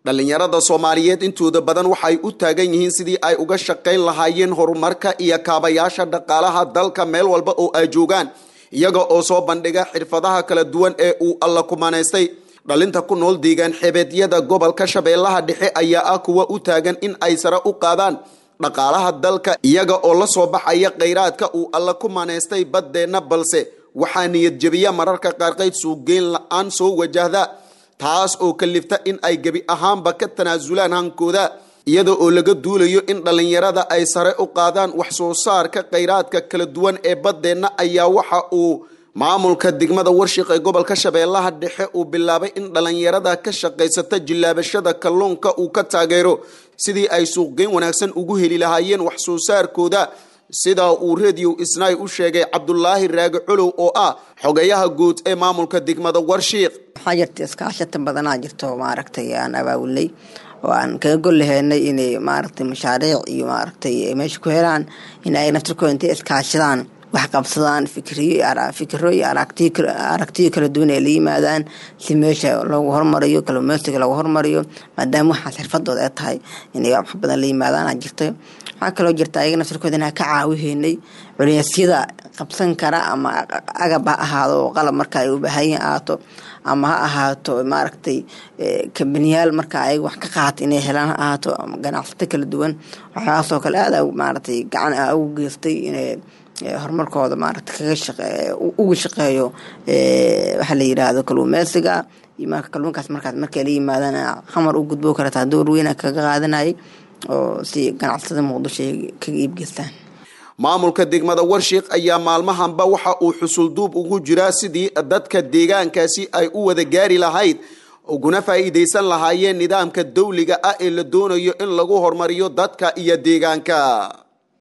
dhallinyarada soomaaliyeed intooda badan waxay u taagan yihiin sidii ay uga shaqayn lahaayeen horumarka iyo kaabayaasha dhaqaalaha dalka meel walba oo ay joogaan iyaga oo soo bandhiga xirfadaha kala duwan ee uu alla kumanaystay dhalinta ku nool deegaan xebeedyada gobolka shabeellaha dhexe ayaa ah kuwa u taagan in ay sare u qaadaan dhaqaalaha dalka iyaga oo la soo baxaya khayraadka uu alla ku manaystay baddeenna balse waxaa niyad jebiya mararka qaarqayd suugeyn la-aan soo wajahda taas oo kalifta in ay gebi ahaanba ka tanaasulaan hankooda iyada oo laga duulayo in dhallinyarada ay sare u qaadaan wax soo saarka khayraadka kala duwan ee baddeenna ayaa waxa uu maamulka degmada warshiq ee gobolka shabeellaha dhexe uu bilaabay in dhallinyarada ka shaqaysata jillaabashada kalluunka uu ka taageero sidii ay suuqgeyn wanaagsan ugu heli lahaayeen wax soo saarkooda sidaa uu radio isnay u sheegay cabdulaahi raagi colow oo ah xogayaha guud ee maamulka degmada warshiiq waxaa jirta iskaashata badanaa jirto maaragtay aan abaabulnay oo aan kaga gol laheynay inay maaragtay mashaariic iyo maaragtay meesha ku helaan in ay naftirkooda intay iskaashadaan wax qabsadaan fikiro iyo aragtiyo kala duwan ay la yimaadaan si meesha loogu hormariyo kalumeysiga loogu hormariyo maadaama waxaas xirfadooda ay tahay inay wax badan la yimaadaan jirta waxaa kaloo jirta ayaga naftirkooda inaa ka caawiheynay culeysyada qabsan kara ama agab ha ahaado oo qalab marka ay u baahanyihin ahaato ama ha ahaato maaragtay kabaniyaal marka ayaga wax ka qaata inay helaan ha ahaato ama ganacsato kala duwan waxyaasoo kale aada maaragtay gacan ugu geystay inay horumarkooda maaragta kaga shaqe uga shaqeeyo waxaa la yidhaahdo kaluumeysiga iyo marka kalluunkaas markaas markay la yimaadaan xamar u gudbo kartaa door weyna kaga qaadanayay oo si ganacsatada muqdisho ay kaga iibgeystaan maamulka degmada warshiiq ayaa maalmahanba waxa uu xusulduub ugu jiraa sidii dadka deegaankaasi ay u wada gaari lahayd uguna faa'iidaysan lahaayeen nidaamka dawliga ah ee la doonayo in lagu horumariyo dadka iyo deegaanka